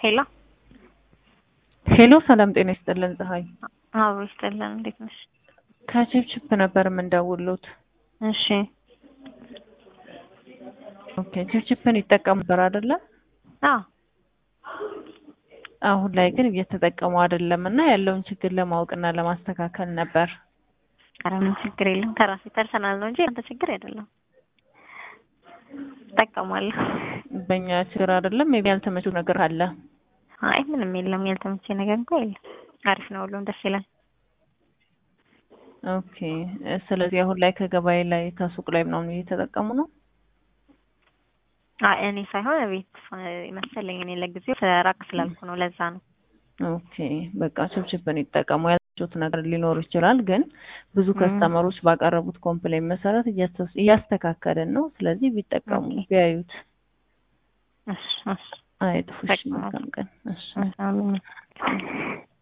ሄሎ ሄሎ ሰላም ጤና ይስጥልን ፀሐይ አዎ ይስጥልን እንዴት ነሽ ከችፕችፕ ነበር የምንደውሉት እሺ ኦኬ ችፕችፕን ይጠቀሙ ነበር አይደለ አዎ አሁን ላይ ግን እየተጠቀሙ አይደለም እና ያለውን ችግር ለማወቅና ለማስተካከል ነበር ኧረ ምን ችግር የለም ከራሴ ፐርሰናል ነው እንጂ አንተ ችግር አይደለም እጠቀማለሁ በእኛ ችግር አይደለም ሜቢ ያልተመቹ ነገር አለ አይ ምንም የለም ያልተመቼ ነገር እንኳ የለም አሪፍ ነው ሁሉም ደስ ይላል ኦኬ ስለዚህ አሁን ላይ ከገበያ ላይ ከሱቅ ላይ ምናምን እየተጠቀሙ ነው አይ እኔ ሳይሆን ቤት መሰለኝ እኔ ለጊዜው ራቅ ስላልኩ ነው ለዛ ነው ኦኬ በቃ ችፕችፕን ይጠቀሙ ያላችሁት ነገር ሊኖር ይችላል ግን ብዙ ከስተመሮች ባቀረቡት ኮምፕሌን መሰረት እያስተካከልን ነው ስለዚህ ቢጠቀሙ ቢያዩት እሺ እሺ አይጥፉሽ መልካም ቀን እሺ አሜን